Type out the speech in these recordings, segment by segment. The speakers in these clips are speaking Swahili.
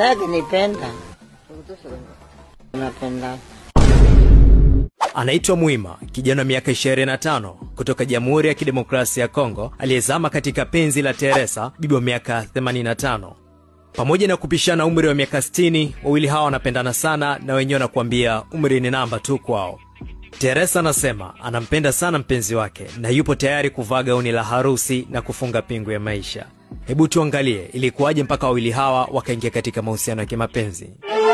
Pendake nipenda. Napenda. Anaitwa Mwima, kijana wa miaka 25 kutoka Jamhuri ya Kidemokrasia ya Kongo aliyezama katika penzi la Teresa, bibi wa miaka 85. Pamoja na kupishana umri wa miaka 60, wawili hawa wanapendana sana na wenyewe wanakuambia umri ni namba tu kwao. Teresa anasema anampenda sana mpenzi wake na yupo tayari kuvaa gauni la harusi na kufunga pingu ya maisha. Hebu tuangalie ilikuwaje mpaka wawili hawa wakaingia katika mahusiano ya kimapenzi.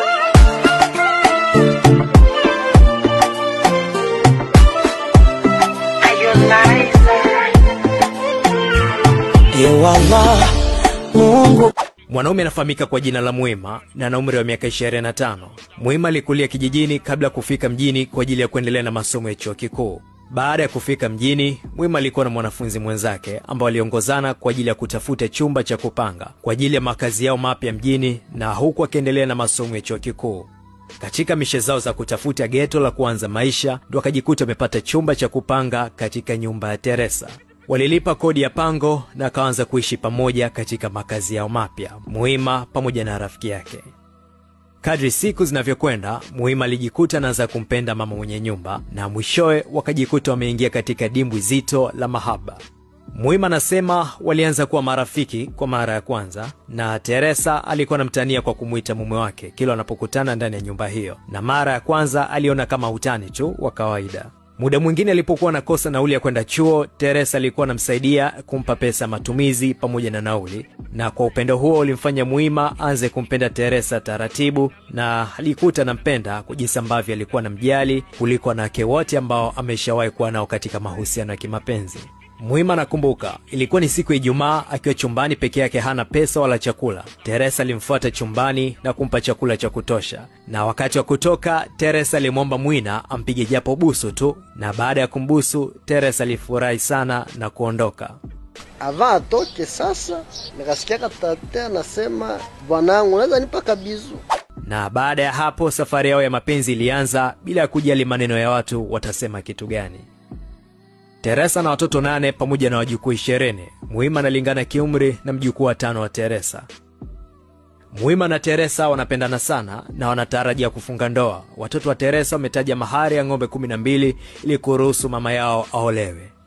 Ewala Mungu Mwanaume anafahamika kwa jina la Mwima na ana umri wa miaka 25. Mwima alikulia kijijini kabla ya kufika mjini kwa ajili ya kuendelea na masomo ya chuo kikuu. Baada ya kufika mjini, Mwima alikuwa na mwanafunzi mwenzake ambao waliongozana kwa ajili ya kutafuta chumba cha kupanga kwa ajili ya makazi yao mapya mjini, na huku akiendelea na masomo ya chuo kikuu. Katika mishe zao za kutafuta geto la kuanza maisha, ndo akajikuta amepata chumba cha kupanga katika nyumba ya Teresa. Walilipa kodi ya pango na akaanza kuishi pamoja katika makazi yao mapya, Muhima pamoja na rafiki yake. Kadri siku zinavyokwenda, Muhima alijikuta anaanza kumpenda mama mwenye nyumba na mwishowe wakajikuta wameingia katika dimbwi zito la mahaba. Muhima anasema walianza kuwa marafiki kwa mara ya kwanza, na Teresa alikuwa anamtania kwa kumwita mume wake kila wanapokutana ndani ya nyumba hiyo, na mara ya kwanza aliona kama utani tu wa kawaida. Muda mwingine alipokuwa anakosa nauli ya kwenda chuo, Teresa alikuwa anamsaidia kumpa pesa ya matumizi pamoja na nauli, na kwa upendo huo ulimfanya Muhima aanze kumpenda Teresa taratibu, na alikuta anampenda kwa jinsi ambavyo alikuwa anamjali kuliko wanawake wote ambao ameshawahi kuwa nao katika mahusiano ya kimapenzi. Muhima anakumbuka ilikuwa ni siku ya Ijumaa, akiwa chumbani peke yake, hana pesa wala chakula. Teresa alimfuata chumbani na kumpa chakula cha kutosha, na wakati wa kutoka, Teresa alimwomba Mwina ampige japo busu tu, na baada ya kumbusu, Teresa alifurahi sana na kuondoka. ava atoke sasa, nikasikia tate anasema bwanangu, unaweza nipa kabizu? Na baada ya hapo, safari yao ya mapenzi ilianza bila ya kujali maneno ya watu watasema kitu gani. Teresa na watoto nane pamoja na wajukuu ishirini. Muhima analingana kiumri na mjukuu wa tano wa Teresa. Muhima na Teresa wanapendana sana na wanatarajia kufunga ndoa. Watoto wa Teresa wametaja mahari ya ng'ombe kumi na mbili ili kuruhusu mama yao aolewe.